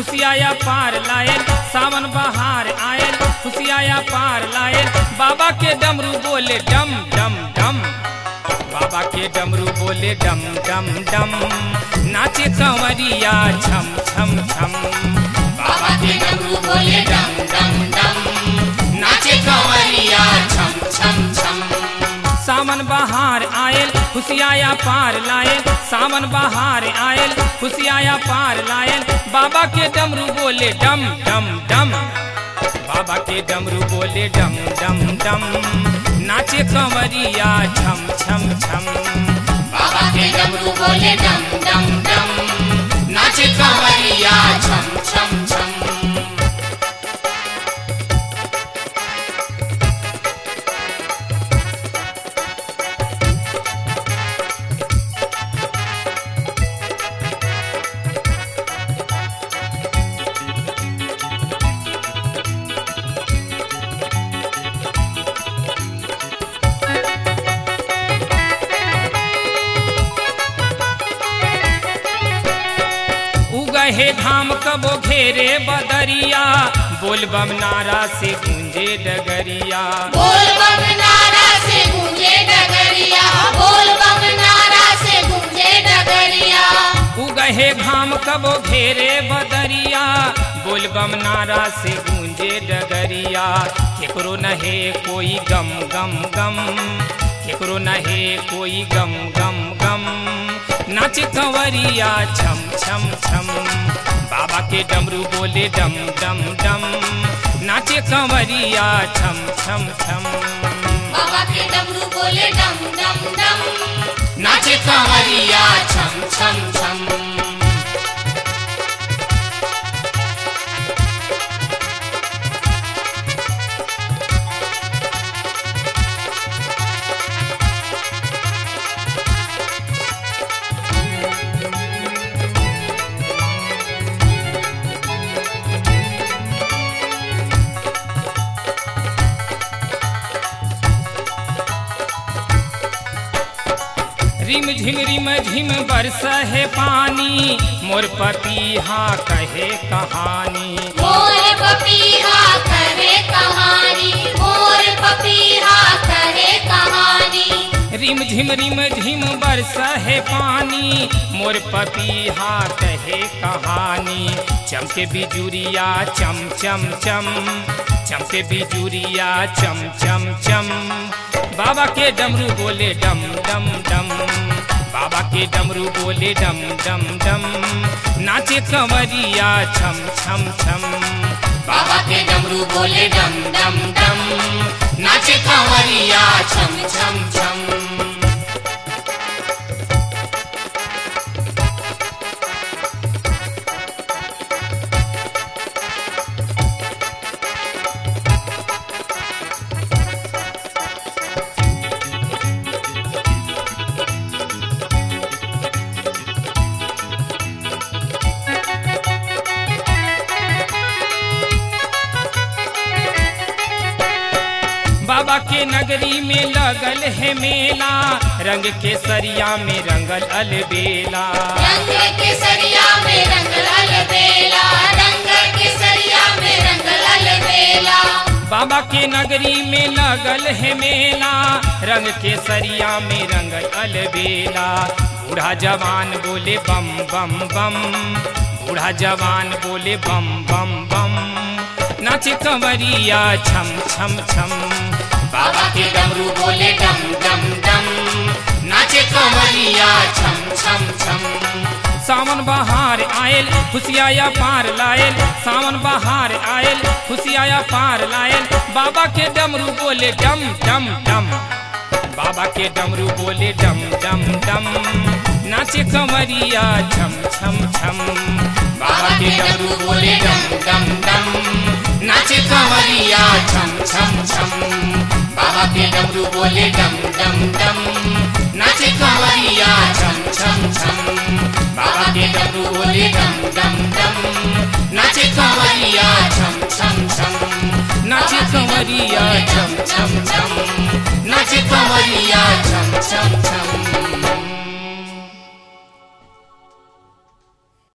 खुशियाया पार लायल सावन बहार आयल खुशियाया पार लायल बाबा के डमरू बोले डम डम डम बाबा के डमरू बोले डम डम डम नाचे कंवरिया छम छम छम बाबा के डमरू बोले डम डम डम नाचे कंवरिया छम छम छम सावन बहार आयल खुशियाया पार लायल सावन बहार आयल खुशियाया पार लायल बाबा के डमरू बोले डम डम डम बाबा के डमरू बोले डम डम डम नाचे कंवरिया छम छम छम बाबा के डमरू बोले डम डम डम नाचे कंवरिया छम छम छम उगहे धाम कबो घेरे बदरिया बोल बम नारा से गूंजे डगरिया बोल बम नारा से गूंजे डगरिया बोल बम नारा से गूंजे डगरिया उगहे घाम कबो घेरे बदरिया बोल बम नारा से गूंजे डगरिया केकरो नहे कोई गम गम गम केकरो नहे कोई गम गम गम नाच कंवरिया छम छम छम बाबा के डमरू बोले डम डम डम नाचे कंवरिया छम छम छम बाबा के डमरू बोले डम डम डम नाचे कंवरिया छम छम छम रिम झिम रिम झिम बरस है पानी मोर पपीहा कहे कहानी मोर पपीहा करे कहानी मोर पपीहा करे कहानी रिम झिम रिम झिम बरस है पानी मोर पपीहा कहे कहानी चमके बिजुरिया चम चम चम चमके बिजुरिया चम चम चम बाबा के डमरू बोले डम डम डम बाबा के डमरू बोले डम डम डम नाचे कंवरिया छम छम छम बाबा के डमरू बोले डम डम डम नाचे कंवरिया छम छम छम बाबा के नगरी में लगल है मेला रंग के सरिया में रंगल अलबेला रंग केसरिया में रंग लाल बेला रंग केसरिया में रंग लाल बेला बाबा के नगरी में लगल है मेला रंग के सरिया में रंगल अलबेला बूढ़ा जवान बोले बम बम बम बूढ़ा जवान बोले बम बम बम नाचे कंवरिया छम छम छम बाबा के डमरू बोले डम डम डम नाचे कंवरिया छम छम छम सावन बहार आयल खुशियाया पार लायल सावन बहार आयल खुशियाया पार लायल बाबा के डमरू बोले डम डम डम बाबा के डमरू बोले डम डम डम नाचे कंवरिया छम छम छम बाबा के डमरू बोले डम डम डम नाचे कंवरिया छम छम छम बाबा के डमरू बोले डम डम डम नाचे कंवरिया छम छम छम बाबा के डमरू बोले डम डम डम नाचे कंवरिया छम छम छम नाचे कंवरिया छम छम छम नाचे कंवरिया छम छम छम